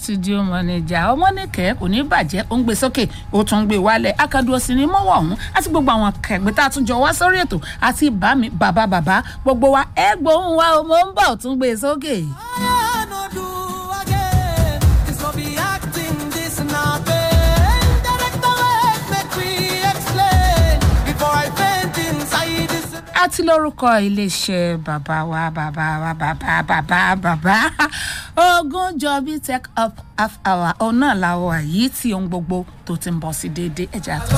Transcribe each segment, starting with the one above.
studio manager ọmọnìkẹ́ kò ní bàjẹ́ ó ń gbé sókè ó tún ń gbé wálẹ̀ akadùn òsì ní mọ́wọ́ ọ̀hún àti gbogbo àwọn kẹgbẹ́ tá a tún jọ wá sórí ètò àti bàmí bàbá bàbá gbogbo wa ẹ gbóhùn wa o mo ń bọ̀ tún gbé sókè. I no do again. This no be acting, this not pain. Director, wait, make we explain. Before I faint inside this. àti lórúkọ iléeṣẹ́ bàbá wa bàbá wa bàbá bàbá bàbá Ògúnjọbí tech up half hour òun náà la wà yìí tí ohun gbogbo tó ti ń bọ̀ sí déédéé ẹ̀jẹ̀ àtọ̀.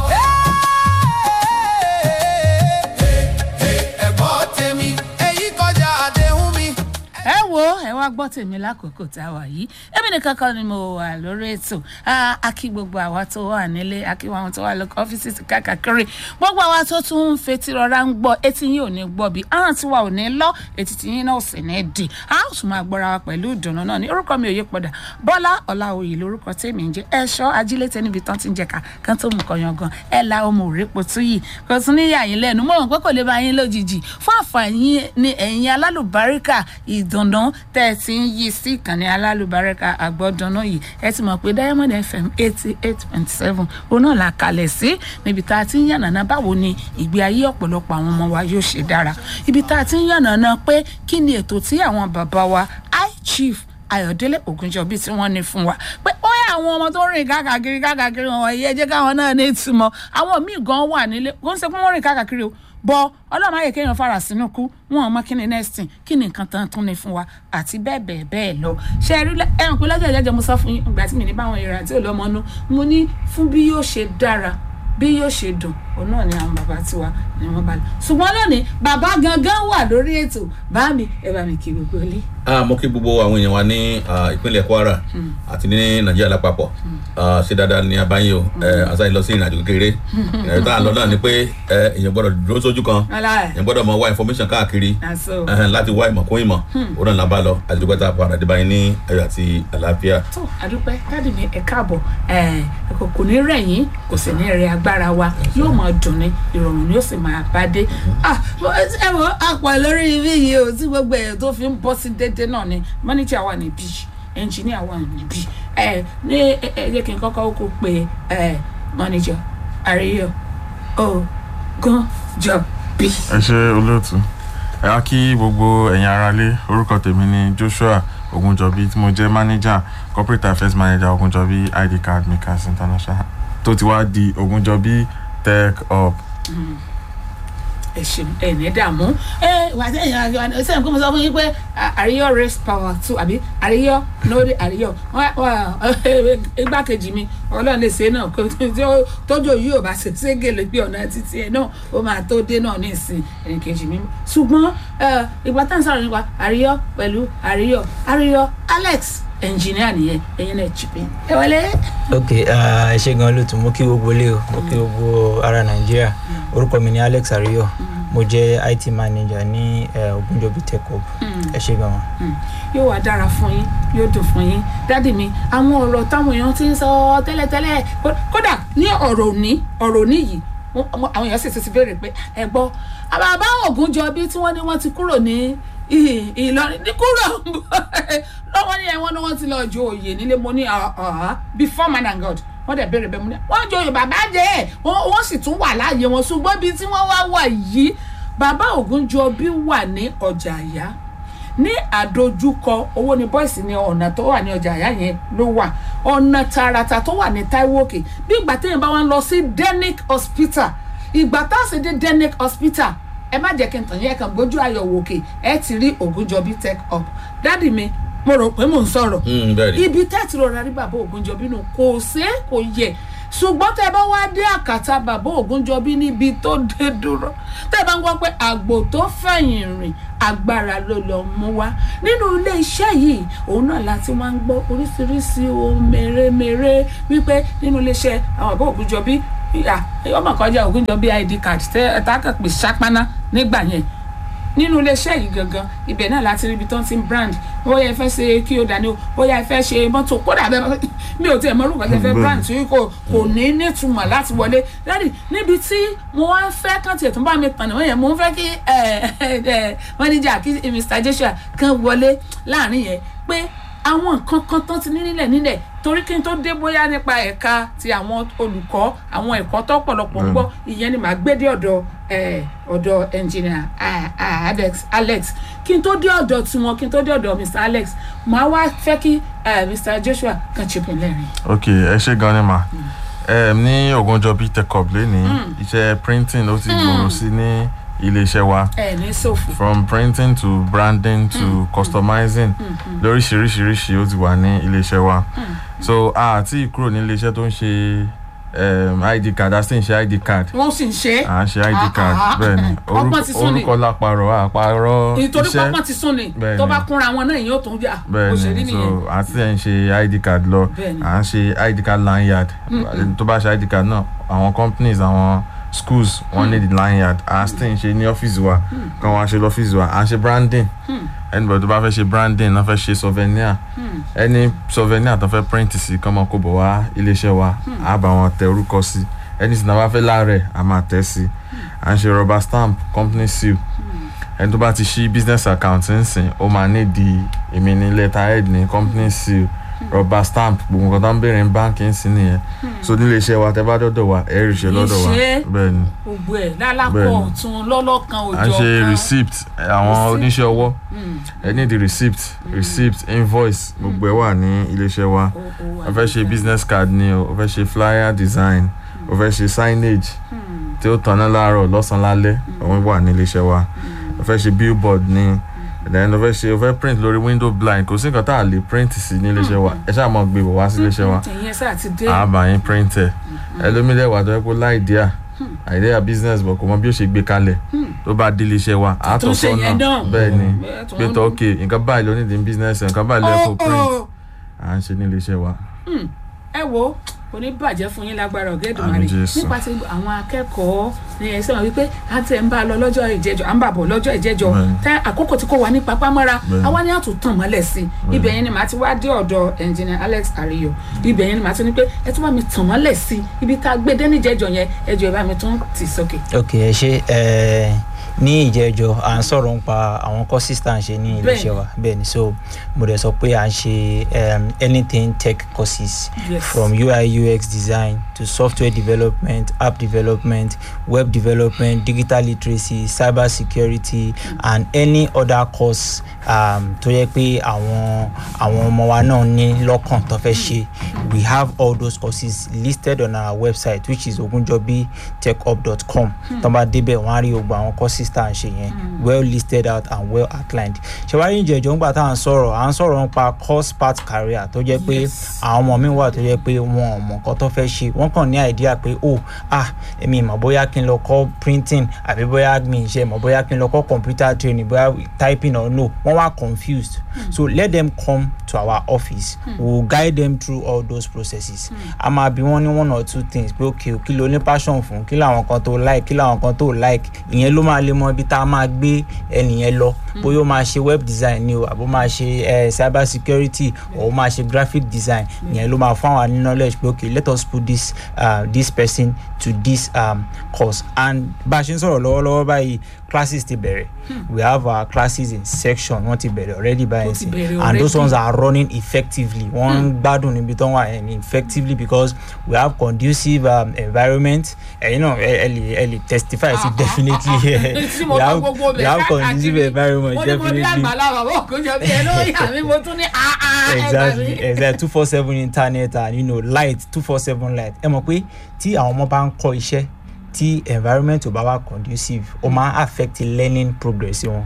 ẹ̀gbọ́n tèmi èyí kọjá àdéhùn mi. ẹ wo ẹ wá gbọ́ tèmi lákòókò tá a wà yìí èmi nìkan kan ni mo wà lórí ètò Ah, a kí gbogbo àwa tó wà nílé a kí àwọn tó wà lóko ọ́fíìsì káàkiri gbogbo àwa tó tún ń fetí rọra ń gbọ́ etí yín ò ní gbọ́ bí ahọ́n tiwa ò ní lọ etí tí yín náà ò sì ní dì a ó tún máa gbọ́ra wa pẹ̀lú ìdùnnú náà ní orúkọ mi ò yí padà bọ́lá ọ̀làwòye lórúkọ tèmi ń jẹ́ ẹ̀ṣọ́ ajílétẹ́ níbi tán ti ń jẹ̀ka kan tó mú kọyan gan ẹ̀ la ọmọ òrèpo tú yìí kò tún ní yà yín lẹ́nu mọ̀ pé kò lè bá yín lójijì fún àǹfààní ní ẹ̀yin alálùbáríkà ìdùnnú tẹ́ ẹ ti ń yí sí ìkànnì alálùbáríkà àgbọ̀dùnnú yìí ẹ ti mọ̀ pé diamond fm eighty eight point seven òun náà la kalẹ̀ sí níbi tá a ti ń yànnàná báwo ni ìgbé ayé ọ̀pọ̀lọpọ̀ àwọn ọmọ wa yóò ṣe dára ibi tá a ti ń yànnàná pé kí ni ètò tí àwọn bàbá wa high chief ayọ̀délé ògúnjọbí tí wọ́n ní fún wa pé ó yẹ àwọn ọmọ tó ń rìn káàkiri káàkiri wọn yẹ jẹ́ káwọn náà ní ìtumọ̀ àwọn míì gan wà nílé kò ń ṣe pé wọ́n rìn káàkiri o bọ ọlọ́run ayé kéèyàn fara sínú kú wọn ò mọ kí ni next thing kí ni nǹkan tán tún ní fún wa àti bẹ́ẹ̀ bẹ́ẹ̀ bẹ́ẹ̀ lọ ṣe rí ẹ̀hún pé lọ́jọ́ ìjẹ́jọ́ mo sọ fún yín ìgbà tí mi ní báwọn ìrìn àti olómọnú mo ní fún bí yóò ṣe dára bí yóò ṣe dùn òun náà ni àwọn bàbá tiwa ni wọ́n bá lọ ṣùgbọ́n lónìí bàbá gangan wà lórí ètò bá mi ẹ bá mi kí gbogbo ilé. Ah, mo kí gbogbo àwọn èèyàn wa ní ah, ìpínlẹ̀ Kwara àti ní Nàìjíríà lápapọ̀ Ah, ṣe dáadáa ní abáyé o asáyìn lọ sí ìrìnàjò kékeré ìrìnàjò tá à ń lọ náà ni pé eh, èèyàn gbọ́dọ̀ dúró sójú kan aláì èèyàn gbọ́dọ̀ mọ wá information káàkiri àṣọ eh, láti wá ìmọ̀ kún ìmọ̀ òun náà la bá lọ àti dúpẹ́ tá a padà dé báyìí ní ayọ̀ àti àlàáfíà. tó àdúpẹ́ dáàdì mi ẹ káàbọ̀ ẹ kò kò ní rẹ̀ yín kò sì ní rẹ̀ agbára wa yóò máa dùn ní ìrọ̀rùn ni ó sì máa bá dé. Ah, mo- ẹ wọ àpò lórí ibi yìí o tí gbogbo ẹ̀ tó fi ń bọ́ sí dédé náà ni mọ́níjà wà níbí ẹnjìníà wà níbí ẹ ní ẹ ẹ jẹ́ kí n kọ́kọ́ kó pe ẹ mọ́níjà àríyọ̀ Ògúnjọbí. ẹ ṣe olóòtú ẹ wá kí gbogbo ẹ̀yin aráalé orúkọ tèmi ni Joshua Ogunjọbí tí mo jẹ́ manager corporate affairs manager Ogunjọbí id card makers international tó ti wá di Ogunjọbí tech up ẹ ṣeun ẹ ní dààmú ẹ wà á sẹ́yìn àjọ àná sẹ́yìn kó mo sọ fún yín pé à- àríyọ race power two àbí àríyọ lórí àríyọ Wá- wá- igbákejì mi ọlọ́run lè ṣe náà kó tí ó- tójú yìí ò bá ṣe ségèlè bí ọ̀nà títí ẹ̀ náà ó máa tó dé náà ní ìsìn ẹnìkejì mi ṣùgbọ́n ẹ, ìgbà tá à ń sọ̀rọ̀ nípa àríyọ pẹ̀lú àríyọ àríyọ Alex ẹnjìníà nìyẹn ẹ̀yin náà chip in ẹ wọlé. ok ah, ẹ ṣe gan lótú mo kí gbogbo ilé o mo kí gbogbo ará nàìjíríà orúkọ mi ni alex ariyo mo jẹ it manager ní eh, ogunjobi tech hub ẹ ṣe gan wọn. Mm. yóò wá dára fún yín yóò dùn fún yín dádì mi àwọn ọ̀rọ̀ táwọn èèyàn ti ń sọ tẹ́lẹ̀tẹ́lẹ̀ kó- kódà ní ọ̀rọ̀ òní ọ̀rọ̀ òní yìí wọ́n- wọ́n- àwọn èèyàn sì ti béèrè pé ẹ gbọ́ àbàbá Ògúnjọbí tí wọ́n ní wọ́n ti kúrò ní Ì- Ìlọrin ní kúrò lọ́wọ́ ní ẹ̀wọ̀n ni wọ́n ti lọ jo òye nílé mo ní ọ̀hán before man and God wọ́n dẹ̀ béèrè bẹ́ẹ̀ mo ní wọ́n jo òye bàbá jẹ́ ẹ̀ wọ́n wọ́n sì tún wà láàyè wọn ṣùgbọ́n ibi tí wọ́n wá wà yìí bàbá Ògúnjọbí wà ní ọjà àyà ní àdójúkọ owó ní bọ́ìsì ní ọ̀nà tó wà ní ọjà àyà yẹn ló wà ọ̀nà tààràtà tó wà ní Táíwò Òkè bí ìgbà téèyàn bá wá ń lọ sí Denic Hospital ìgbà tá a sì dé Denic Hospital ẹ má jẹ́ kí n tàn yín ẹ kàn gbójú àyẹ̀wò òkè ẹ ti rí Ògúnjọbí tech up dádì mi mo rò pé mò ń sọ̀rọ̀ Mm, bẹ́ẹ̀ ni. ibi tẹ́tì rọra rí bàbá Ògúnjọbí nù kò sé kò yẹ ṣùgbọ́n tẹ́ bá wá dé àkàtà bàbá Ògúnjọbí níbi tó dé dúró tẹ́ bá ń gbọ́ pé àgbò tó fẹ̀yìn rìn agbára ló lọ mú wá nínú ilé iṣẹ́ yìí òun náà láti máa ń gbọ́ oríṣiríṣi ohun mèremère wípé nínú ilé iṣẹ́ àwọn bàbá Ògúnjọbí ìyá ọmọ kọjá Ògúnjọbí id card tẹ́ ẹ tá kàn pé ṣápáná nígbà yẹn nínú iléeṣẹ́ yìí gangan ibẹ̀ náà láti rí ibi tó ń ti ń brand bóyá ẹ fẹ́ ṣe kí o dání o bóyá ẹ fẹ́ ṣe mọ́tò kódà bẹ́ẹ̀ mi ò tiẹ̀ mọ orúkọ tẹ fẹ́ brand tí kò kò ní nítumọ̀ láti wọlé dáàdì níbi tí mo wá ń fẹ́ kàn tiẹ̀ tó bá mi tàn níwọ̀n yẹn mo ń fẹ́ kí manager kí Mr. Joshua kan wọlé láàrin yẹn pé àwọn nǹkan kan tán ti ní nílẹ̀ nílẹ̀ torí kí n tó dé bóyá nípa ẹ̀ka ti àwọn olùkọ́ àwọn ẹ̀kọ́ tó pọ̀lọpọ̀ ń gbọ́ ìyẹn ni màá gbé dé ọ̀dọ̀ eh, ọ̀dọ̀ engineer ah, ah, Alex Alex kí n tó dé ọ̀dọ̀ tiwọn kí n tó dé ọ̀dọ̀ Mr Alex màá wá fẹ́ kí eh, Mr Joshua kan chip in lẹ́rìn. ok ẹ ṣe gan ni ma um, ní Ògúnjọbí Tech Hub lẹ́ni iṣẹ́ printing ó ti gbòòrò sí ní iléeṣẹ́ wa ẹ ní sòfò. from printing to branding to customizing lóríṣiríṣiríṣi ó ti wà ní iléeṣẹ́ wa so a ti kúrò ní iléeṣẹ́ tó ń ṣe um, id card a sì ń ṣe id card wọ́n sì ń ṣe é. à ń ṣe id Ah, card ah, bẹ́ẹ̀ ni ọgbọ́n ti sún ni. orúkọ lápárọ̀ àpárọ̀ nítorí iṣẹ́ pápá ti sún ni Bẹ́ẹ̀ tó ni. bá kúnra wọn náà yóò tún jà bẹ́ẹ̀ òṣèré ni nìyẹn. so àti ẹ̀ ń ṣe id card lọ Bẹ́ẹ̀ ni. à ń ṣe id card lanyard tó bá ṣe id card náà àwọn companies àwọn schools wọ́n ní the lanyard à ń sì ń ṣe ní ọ́fíìsì wa kan wọ́n á ṣe lọ́fíìsì wa à ń ṣe branding anybody tó bá fẹ́ ṣe branding náà fẹ́ ṣe souvenir any souvenir tó fẹ́ print sí kán mọ́ kó bọ̀ wá iléeṣẹ́ wa á bá wọn tẹ orúkọ sí ẹni tí náà bá fẹ́ láàrẹ̀ á máa tẹ̀ sí à ń ṣe rubber stamp company seal ẹni tó bá ti ṣí business account ń sìn ó máa ní di èmi ní letterhead ní company seal rubber stamp gbogbo nǹkan tó ń béèrè ní báńkì ń sìn nìyẹn so nílé iṣẹ́ wa tẹ bá dọ́dọ̀ wa ẹ rí iṣẹ́ lọ́dọ̀ wa Iṣẹ́. bẹ́ẹ̀ ni gbogbo ẹ̀ lálákọ̀ Bẹ́ẹ̀ ni. ọ̀tún lọ́lọ́kan à ń òjò ṣe kan. receipt àwọn Receipt. oníṣẹ́ ọwọ́ ẹ ní di receipt receipt invoice gbogbo ẹ wà ní iléeṣẹ́ wa Ó- ó wà o fẹ́ ṣe níbẹ̀. business card ni o o fẹ́ ṣe flyer design o fẹ́ ṣe signage tí ó tanná láàárọ̀ lọ́sàn-án lálẹ́ òun wà ní iléeṣẹ́ wa o fẹ́ ṣe billboard ni then o fẹ́ ṣe o fẹ́ print lórí window blind kò sí nǹkan tá a lè print sí ní iléeṣẹ́ wa ẹ ṣáà mọ̀ gbé bọ̀ wá sí iléeṣẹ́ wa ìyẹn sáà ti dé àbá yín print ẹ̀ ẹlòmílẹ̀ wà tó yẹ kó láìdíà àìdíà business bọ̀ kò mọ bí ó ṣe gbé kalẹ̀ tó bá dé iléeṣẹ́ wa Tó àtọ̀ ṣe yẹn sọ́nà náà. bẹ́ẹ̀ ni Bẹ́ẹ̀ tó pé ń- tó ok nǹkan báyìí ló ní di business ẹ̀, nǹkan báyìí ló yẹ kó Ó, print ó. à ń ṣe ní iléeṣẹ́ wa. ẹ wo kò ní bàjẹ́ fún yín lágbára Àmín ọ̀gẹ́dùnmarè Jésù. nípa ti àwọn akẹ́kọ̀ọ́ ní ẹsẹ̀ wọn wípé a ti ẹ̀ ń bá a lọ lọ́jọ́ ìjẹ́jọ́ à ń bà bọ̀ lọ́jọ́ ìjẹ́jọ́ Bẹ́ẹ̀ni. tẹ àkókò tí kò wá ní papámọ́ra Bẹ́ẹ̀ni. àwa ni a tún tàn mọ́lẹ̀ sí i ibẹ̀ yẹn ni màá ti wá dé ọ̀dọ̀ engineer Alex Ariyo ibẹ̀ yẹn ni màá ti ní pé ẹ tún bá mi tàn mọ́lẹ̀ sí i ibi tá a gbé dé níjẹ́jọ́ yẹn ẹ jọ̀ọ́ ẹ bá mi tún tì sókè. ok ẹ ṣe ẹ ní ìjẹjọ à ń sọ̀rọ̀ nípa àwọn courses tá à ń ṣe ní iléeṣẹ́ wa bẹ́ẹ̀ ni so mo dẹ̀ sọ pé à ń ṣe um, anything tech courses Yes. from UI UX design to software development app development web development digital literacy cyber security and any other course um, tó yẹ pé àwọn àwọn ọmọ wa náà ní lọ́kàn tó fẹ́ ṣe we have all those courses listed on our website which is ogunjobitechhub.com tó bá débẹ̀ wọ́n á rí gbogbo àwọn courses tá à ń ṣe yẹn well listed out and well outlined ṣèwárí ìjẹ́jọ́ ńgbà tá à ń sọ̀rọ̀ à ń sọ̀rọ̀ nípa course path career tó jẹ́ pé Yes. àwọn ọmọ mi wà tó jẹ́ pé wọn ò mọ̀ nǹkan tó fẹ́ ṣe wọ́n kàn ní idea pé oh ah èmi ìmọ̀ bóyá kí n lọ kọ́ printing àbí bóyá mi ṣe mọ̀ bóyá kí n lọ kọ́ computer training bóyá typing or no wọ́n wá confused so let them come to our office we will guide them through all those processes a máa bí wọ́n ní one or two things pé okay o, kí ló ní passion fún kí làwọn kan tó like kí làwọn kan tó like ìyẹn ló máa lè mọ ibi tá a máa gbé ẹnìyẹn lọ bóyá ó máa ṣe web design ni o àbó máa ṣe eh, cyber security or ó máa ṣe graphic design ìyẹn ló máa fún àwọn ní knowledge pé okay let us put this uh, this person to this um, course and bá a ṣe ń sọ̀rọ̀ lọ́wọ́lọ́wọ́ báyìí classes ti bẹ̀rẹ̀ we have our classes in section wọ́n ti bẹ̀rẹ̀ already báyìí Ó ti sí bẹ̀rẹ̀ and those already. ones are running effectively wọ́n ń gbádùn níbi tó ń wà and effectively because we have conducive um, environment ẹ̀yin náà ẹ ẹ lè ẹ lè testify sí definitely tí mo we bá have gbogbo we bẹ̀ have káàkiri conducive environment mo ní mo ní definitely àgbàlá bàbá òkúnjọ bí ẹ lórí àmì mo tún ní àá ẹ gbà exactly mí. exactly two four seven internet and you know light two four seven light ẹ mọ̀ pé tí àwọn ọmọ bá ń kọ́ iṣẹ́ tí environment ò bá wà conducive ó máa affect learning progress wọn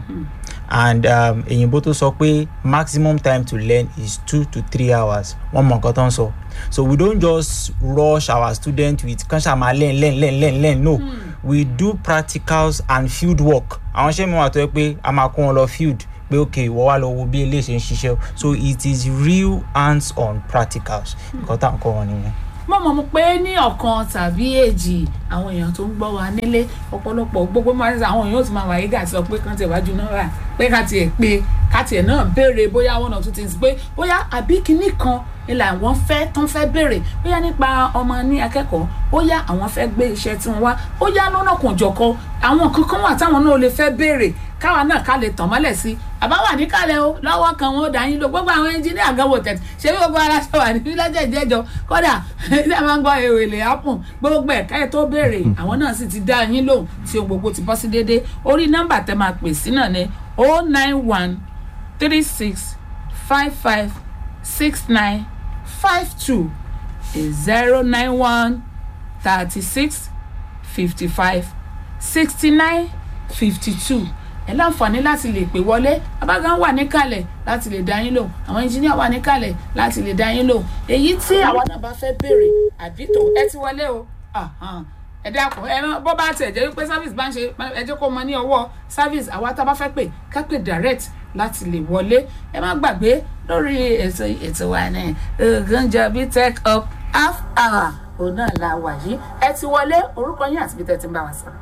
and um, èyìnbó tó sọ pé maximum time to learn is two to three hours wọ́n mọ̀ nǹkan tó ń sọ so we don't just rush our students with kan ṣáà máa learn learn learn learn learn no we do practicals and field work àwọn iṣẹ́ mi wà tó yẹ pé a máa kó wọn lọ field pé ok ìwọ wá lọ wo bí eléyìí ṣe ń ṣiṣẹ́ o. so it is real hands on practicals nǹkan tá à ń kọ́ wọn nìyẹn. mo mọ̀ mọ̀ pé ní ọ̀kan tàbí èjì àwọn èèyàn tó ń gbọ́ wa nílé ọ̀pọ̀lọpọ̀ gbogbo máa ń sọ àwọn èèyàn ó ti máa wáyé gà sọ pé kán tiẹ̀ wájú náà rà pé ká tiẹ̀ pé ká tiẹ̀ náà béèrè bóyá one or two things pé bóyá àbí kinní kan ilà àwọn fẹ́ tán fẹ́ béèrè bóyá nípa ọmọ ní akẹ́kọ̀ọ́ bóyá àwọn fẹ́ gbé iṣẹ́ tí wọ́n wá bóyá lọ́nà kan jọ̀kọ àwọn kankan wà táwọn náà lè fẹ́ béèrè káwa náà ká lè tàn mọ́lẹ̀ sí àbá wà níkàlẹ̀ o lọ́wọ́ kan wọn ó dá yín lò gbogbo àwọn ẹnjìníà gan wò tẹ̀tẹ̀ ṣé bí gbogbo ara ṣe wà ní lọ́jọ́ ìjẹ́jọ́ kódà ṣé máa ń gbọ́ èrè ápùn gbogbo ẹ̀ka ẹ̀ tó béèrè àwọn náà sì ti dá yín lóhùn tí ohun gbogbo ti bọ́ sí déédéé orí nọ́mbà tẹ máa pè sí náà ni o nine one three six five five six nine five two zero nine one thirty six fifty five sixty nine fifty two ẹ láǹfààní láti lè pè wọlé abágan wà níkàlẹ̀ láti lè dá yín lò àwọn ẹnjìníà wà níkàlẹ̀ láti lè dá yín lò èyí tí àwa náà bá fẹ́ béèrè àbí tó ẹ ti wọlé o Ahan. ẹ dákun ẹ má- bó bá tiẹ̀ jẹ́ wípé service bá ń ṣe ẹ jẹ́ kó mọ ní ọwọ́ service àwa tá a bá fẹ́ pè ká pè direct láti lè wọlé ẹ má gbàgbé lórí ètò ètò wa ní Ogunjobi tech up half hour òun náà la wà yìí ẹ ti wọlé orúkọ yín àti ibi tẹ́ ti ń bá wa sọ̀rọ̀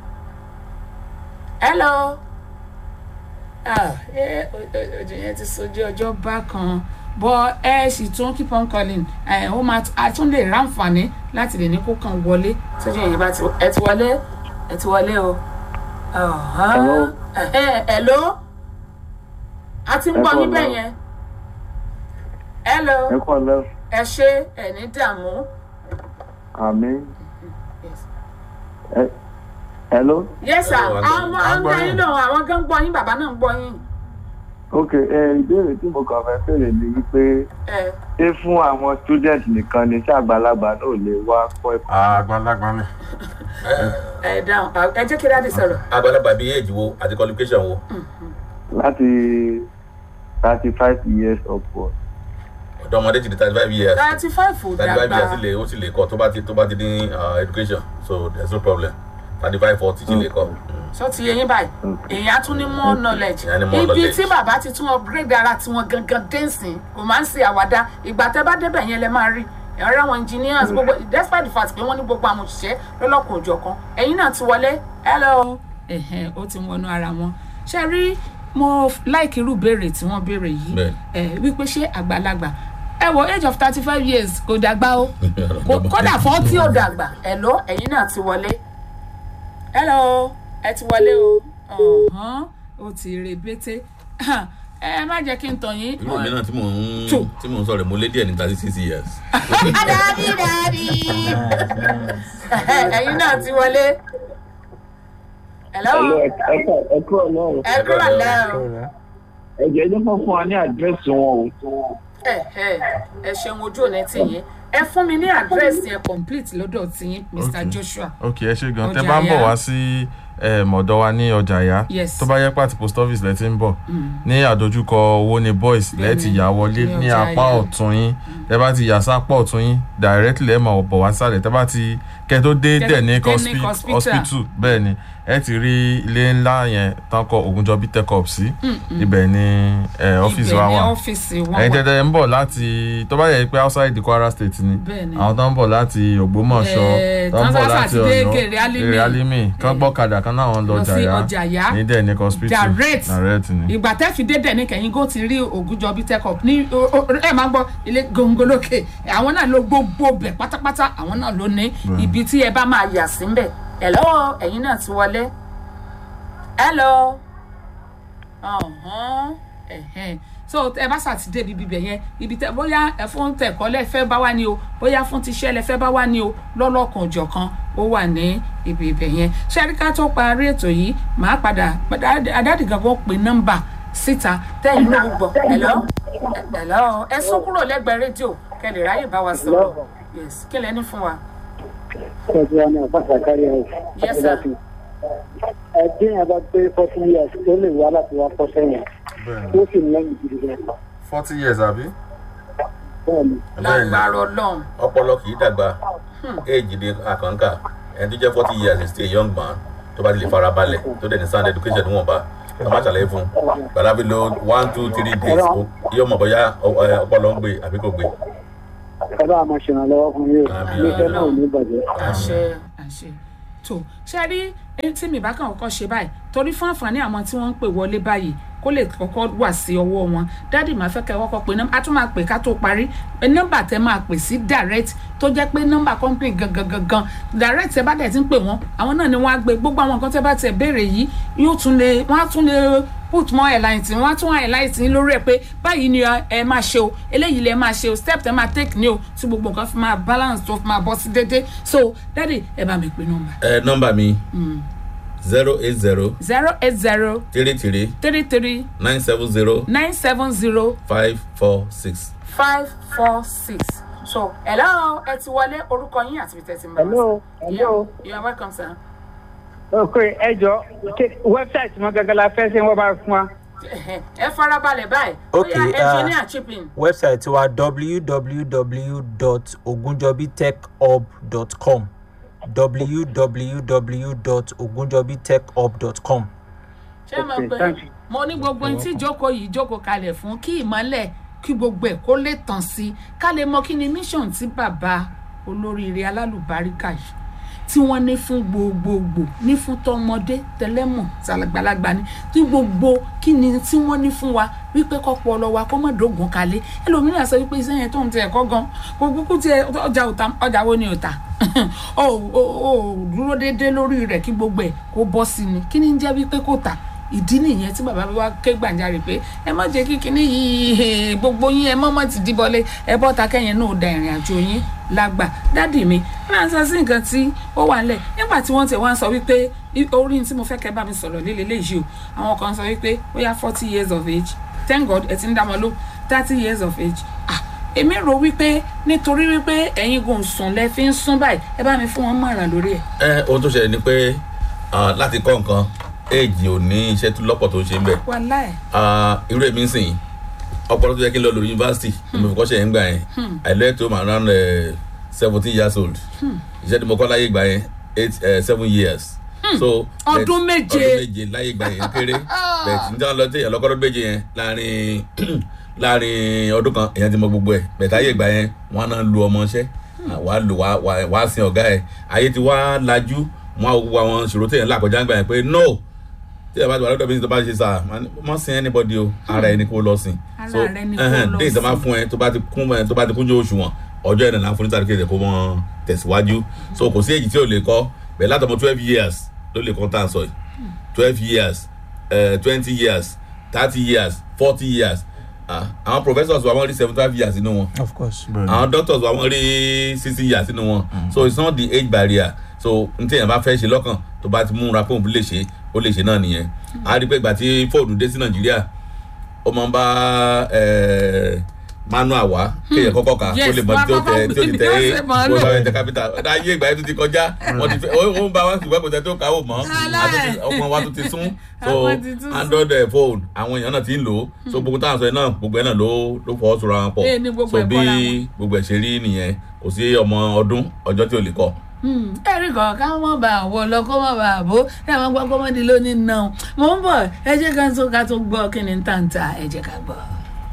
hello ah ẹ ojú yẹn ti sojú ọjọ́ bákan bọ́ ẹ sì tún keep on calling ẹ ó máa a tún lè ráǹfààní láti lè ní kó kàn wọlé sójú yẹn bá ti ẹ ti wọlé ẹ ti wọlé o. Hello. ẹ ẹ ló a ti ń gbọ́ yín bẹ́ẹ̀ yẹn hello ẹ kọ́ lẹ́ ẹ ṣe ẹ ní dààmú. àmì Yes. ẹ hello yes sir Hello, àwọn à ń àwọn gbọ́ gbọ́ yín yín. náà àwọn gan gbọ́ yín bàbá náà ń gbọ́ yín. ok ẹ ìbéèrè tí mo kàn fẹ́ fèrè ni wípé ẹ ṣé fún àwọn student nìkan ni ṣé àgbàlagbà náà lè wá kọ́ ẹ̀kọ́ àgbàlagbà ni ẹ dáhùn ẹ jẹ́ kí dáàdì sọ̀rọ̀. àgbàlagbà bíi age wo àti qualification wo láti thirty five years upward ọ̀dọ́ ọmọdé ti di thirty five years thirty five ò thirty five years dàgbà sì lè ó sì lè kọ́ tó bá ti tó bá ti ní uh, education so there is no problem thirty five forty sì lè kọ́. Mm. sọ ti yẹ yín báyìí èèyàn tún ní more knowledge Èèyàn ní more ibi knowledge. tí bàbá ti tún upgrade ara tiwọn gangan dẹ́sìn kò máa ń ṣe àwàdà ìgbà tẹ́ bá débẹ̀ yẹn lẹ máa rí ẹ̀rọ àwọn engineers gbogbo despite the fact pé wọ́n ní gbogbo àwọn òṣìṣẹ́ lọ́lọ́kùn òjọ̀ kan ẹ̀yin náà ti wọlé hello. ẹ̀hẹ̀n ó ti wọnú ara wọn ṣe rí mo like irú béèrè tí wọ́n béèrè yìí Bẹ́ẹ̀. ẹ̀ wípé ṣé àgbàlagbà ẹ wo age of thirty five years kò dàgbà o Kò- kódà fọ́tí ò dàgbà hello ẹ̀yin náà ti wọlé hello ẹ ti wọlé o ọ̀hán ó ti rebete ẹ má jẹ́ kí n tàn yín. irú mi náà tí mò ń Two. tí mò ń sọ̀rọ̀ mo lé díẹ̀ ní thirty six years. dadi dadi ẹ̀yin náà ti wọlé. hello ẹ kúrò náà ẹ kúrò lẹ́ o ẹ jẹ́ ẹjọ́ fún fún wa ní àdírẹ́sì wọn o ẹ ẹ ẹ ṣeun ojú òní tìyín ẹ fún mi ní àdírẹ́sì ẹ complete lọ́dọ̀ tìyín mr Okay. joshua. ok ẹ ṣe gan tẹ Ọjà bá ń bọ̀ Ìyá. wá sí em, ọ̀dọ̀ wa ní ọjà ìyá Yes. tó bá yẹ pàtí post office lẹ ti ń bọ̀ ní àdójúkọ owó ní boys lẹ ti yà wọlé Ní ní ọjà apá Ìyá. ọ̀tún yín tẹ bá ti yà sápá ọ̀tún yín directly ẹ máa bọ̀ wá sálẹ̀ tẹ bá ti kẹ tó dé Kẹ- Denic Denic hospi- hospital. hospital bẹ́ẹ̀ ni ẹ ti rí ilé ńlá yẹn tán kọ Ògúnjọbí tech up sí ibẹ̀ ni eh, ọ́fíìsì wa ibẹ̀ wà ní ọ́fíìsì wọn ẹ̀yin wà. tẹ́tẹ́ ń bọ̀ láti tó bá yẹ pé outside the Kwara state ni Bẹ́ẹ̀ ni. àwọn tó ń bọ̀ láti Ògbómọ̀ṣọ́ Eh, tó ń bọ̀ Tanzania láti ti dé Ọ̀yọ́ Gèrè Alimi. Gèrè Alimi kán gbọ́kadà kan náà wọ́n lọ lọ sí jàyà ọjà Ìyá. ní Denic hospital direct direct ni ìgbà tẹ́ fi dé Denic kẹ́yìn kó ti rí Ògúnjọbí tech up ní o- o- ẹ máa gbọ́ ilé gòǹgòlókè àwọn náà ló gbogbo bẹ̀ pátápátá àwọn náà ló ní ibi tí ẹ bá máa yà sí ń bẹ̀ hello ẹ̀yin náà ti wọlé hello ọ̀hún ẹ̀hẹ́n so ẹ bá ṣàtidé ibi bíbẹ̀ yẹn ibi tẹ bóyá ẹ fún tẹ̀kọ́ lẹ fẹ́ bá wá ní o bóyá fún tiṣẹ́ lẹ fẹ́ bá wá ní o lọ́lọ́kan òjọ̀kan ó wà ní ibi ibẹ̀ yẹn ṣẹ́ríkà tó parí ètò yìí màá padà adáàdì gangan pe nọ́mbà síta tẹ́yìn ló gbọ́ ẹ̀lọ́ ẹ̀lọ́ ẹ sún kúrò lẹ́gbẹ̀ẹ́ rédíò kẹ́ lè ráyè bá wa sọ̀rọ̀ yes kí lẹ ní fún wa. Kọjú wa ní àpáta kárí ẹ̀. Yes, sir. Ẹgbẹ́ yẹn bá gbé forty years tó lè wá láti wá kọ́ sẹ́yìn. Tó sì ń lẹ́yìn gidi gan. forty years àbí. Bẹ́ẹ̀ni, bẹ́ẹ̀ ni lágbára ọlọ́run ọpọlọ kì í dàgbà éèjì ni àkànkà ẹni tó jẹ́ forty years is still a young man tó bá ti lè fara balẹ̀ tó dẹ̀ ní sound education níwọ̀nba ká má ṣàlàyé fún un gbàdá bí lo one two three days ó- yóò mọ̀ bóyá ọ- ẹ, ọpọlọ ń gbé àbí kò gbé. ẹ bá máa ṣèrànlọ́wọ́ fún yín o. Àmín, Iléeṣẹ́ àmín. náà ò ní bàjẹ́. àṣẹ àṣẹ tó ṣe rí ẹni tí mi bá kàn kọ́kọ́ ṣe báyìí torí fún àǹfààní àwọn tí wọ́n ń pè wọlé báyìí kó lè kọ́kọ́ wà sí ọwọ́ wọn dádì máa fẹ́ kẹ́ kọ́kọ́ pé nọ́mbà a tún máa pè ká tó parí pé nọ́mbà tẹ máa pè sí direct tó jẹ́ pé nọ́mbà company gangan gangan direct ẹ bá dẹ̀ ti ń pè wọ́n àwọn náà ni wọ́n á gbé gbogbo àwọn nǹkan tẹ́ bá tẹ̀ béèrè yìí yóò tún lè wọ́n á tún lè put more airline tí wọ́n á tún highlight ní lórí ẹ̀ pé báyìí ni ẹ máa ṣe o eléyìí lẹ máa ṣe o step tẹ máa take ni o tí gbogbo nǹkan fi máa balance tó fi máa bọ́ sí déédéé so dáàdi ẹ bá mi pè nọ́mbà ẹ nọmba mi zero eight zero zero eight zero three three three three nine seven zero nine seven zero five four six. five four six so hello ẹ ti wọlé orúkọ yín àti ibi tẹ́ ti ń bá wa Hello, sọ. hello. Yeah, you are welcome sir. ok ẹ jọ wẹ́bsáìtì wọn gẹ́gẹ́ la fẹ́ ṣe wọ́n bá fún wa. ẹ farabalẹ̀ báyìí Okay, bóyá uh, engineer chipping website wa www.ogunjobitechhub.com www.ogunjobitechhub.com ṣé mo Okay, pé thank you. mo ní gbogbo ohun tí ìjókòó yìí jókòó kalẹ̀ fún kí ìmọ̀lẹ̀ kí gbogbo ẹ̀ kó lè tàn sí ká lè mọ kí ni mission tí bàbá olóríire alálùbáríkà yìí tí wọ́n ní fún gbogbogbò ní fún tọmọdé tẹlẹ́mọ̀ tàgbàlagbà ni tí gbogbo kí ni tí wọ́n ní fún wa wípé kọ́pọ̀ ọlọ́ wa kó mọ̀ dógùn kalẹ̀ ẹlòmíràn sọ wípé iṣẹ́ yẹn tó ń tẹ ẹ̀kọ́ gan kò kúkú tiẹ̀ ọjà òta ọjà wo ni òta ó ó dúró déédéé lórí rẹ̀ kí gbogbo ẹ̀ kó bọ́ sí ni kí ni ń jẹ́ wípé kò tà ìdí nìyẹn tí bàbá wa ké gbàjarè pé ẹ má jẹ́ kí kinní yìí gbogbo yín ẹ mọ́ mọ́ ti dìbọlé ẹ bọ́ ta kẹ́yìn náà da ìrìn àjò yín lágbà dádì mi máa ń sọ sí nǹkan tí ó wà nílẹ̀ nígbà tí wọ́n ti wá ń sọ wípé orí tí mo fẹ́ kẹ́ bá mi sọ̀rọ̀ líle léyìí o àwọn kan sọ wípé bóyá forty years of age thank god ẹ ti ń dá wọn ló thirty years of age ah èmi rò wípé nítorí wípé ẹ̀yin gùn sùn lẹ fi ń sún báyìí ẹ bá mi fún wọn mọ̀ràn lórí ẹ̀. ẹ ohun tó ṣẹlẹ̀ ni pé ah, láti kọ́ nǹkan éèjì ò ní iṣẹ́ tó lọ́pọ̀ tó ń ṣe ń bẹ̀. wàláì Ah, irú èmi ń sìn ọpọlọ tó yẹ kí n lọ lórí yunifásitì ni mo fi kọ́ṣẹ́ yẹn gbà yẹn i left home around seventeen years old iṣẹ́ tí mo kọ́ láyé gbà yẹn eight eh, seven years. so Ọdún bet- méje. ọdún méje láyé gbà yẹn kéré bẹ́ẹ̀ tí n tí wọ́n lọ téèyàn lọ́kọ́ ọdún méje yẹn láàrin láàrin ọdún kan èèyàn ti mọ gbogbo ẹ̀ bẹ́ẹ̀ táyé gbà yẹn wọ́n á náà lu ọmọ iṣẹ́ wàá lò wàá wàá- wàá sin ọ̀gá ẹ̀ ayé ti wá lajú wọn á wo àwọn ìṣòro téèyàn là kọjá gbà yẹn pé no tí ẹ bá ti wà lọ́dọ̀ bí tó bá ṣe sà mọ́ sin anybody o ara ẹni kó lọ sìn Ara rẹ ni kó lọ déyìí tó bá sìn. fún ẹ tó bá ti kún ẹ tó bá ti kúnjú òṣùwọ̀n ọjọ́ ìrìnà láǹfọ̀ní tàbí kéde kó mọ́ tẹ̀síwájú so kò sí èyí tí ò lè kọ́ bẹ́ẹ̀ látọmọ twelve years ló lè kọ́ tá à ń sọ yìí twelve years twenty years thirty years forty years Ah, àwọn professors wa wọ́n rí seventy five years nínú wọn of course. àwọn doctors wa wọ́n rí sixty years nínú wọn so it's not the age barrier so n tí èèyàn bá fẹ́ ṣe lọ́kàn tó bá ti múra pé òun lè ṣe ó lè ṣe náà nìyẹn a rí i pé ìgbà tí fóònù dé sí nàìjíríà ó máa ń bá eh, manual wá kéèyàn kọ́kọ́ kà Yes, ó lè mọ tí ó tẹ tí ó ti tẹ wọ́n ṣe mọ̀ ọ́ lò. ó bá tẹ capital ayé ìgbà yẹn tó ti kọjá wọ́n ti fẹ́ ó ó ń bá wa ṣùgbọ́n kò tẹ tó kàwé mọ́ Aláì. àtúntì ọmọ wa tó ti sún so Àwọn ti tún sún. android eh, phone àwọn èèyàn náà ti ń lò ó so gbogbo táwọn sọ yẹn náà gbogbo ẹ̀ náà ló ló fọwọ́ sọ̀rọ̀ àwọn pọ̀ Bẹ́ẹ̀ ni gbogbo so ẹ̀ bí bọ́ra wọn. gbogbo ẹ̀ ṣe rí nìyẹn kò sí ọmọ ọdún ọjọ́ tí ò lè kọ́ ẹ̀rí kan ká mọ̀ bá àwọ̀ lọ kó mọ̀ bá àbó ẹ̀ máa gbọ́ kọ́mọ́dé lónìí náà mò ń bọ̀ ẹ jẹ́ ká tó ká tó gbọ́ kí ni tàǹtà ẹ jẹ́ ká gbọ́.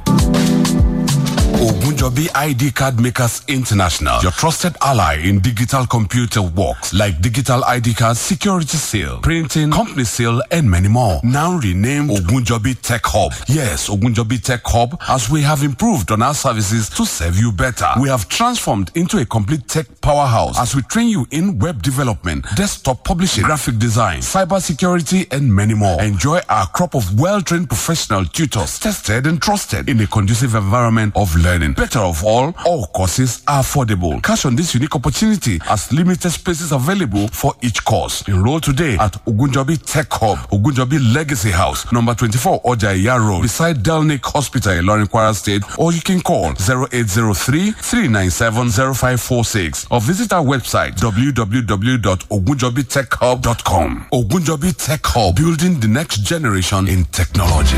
Ogunjobi ID Card Makers International, your trusted ally in digital computer works like digital ID cards, security seal, printing, company seal, and many more. Now renamed Ogunjobi Tech Hub. Yes, Ogunjobi Tech Hub, as we have improved on our services to serve you better. We have transformed into a complete tech powerhouse as we train you in web development, desktop publishing, graphic design, cyber security, and many more. Enjoy our crop of well-trained professional tutors, tested and trusted in a conducive environment of learning. Better of all, all courses are affordable. Cash on this unique opportunity as limited spaces available for each course. Enroll today at Ogunjobi Tech Hub, Ogunjobi Legacy House, number 24 Ojaya Road, beside Delnick Hospital in Lorin Kwara State, or you can call 0803 397 0546 or visit our website www.ogunjobitechhub.com. Ogunjobi Tech Hub, building the next generation in technology.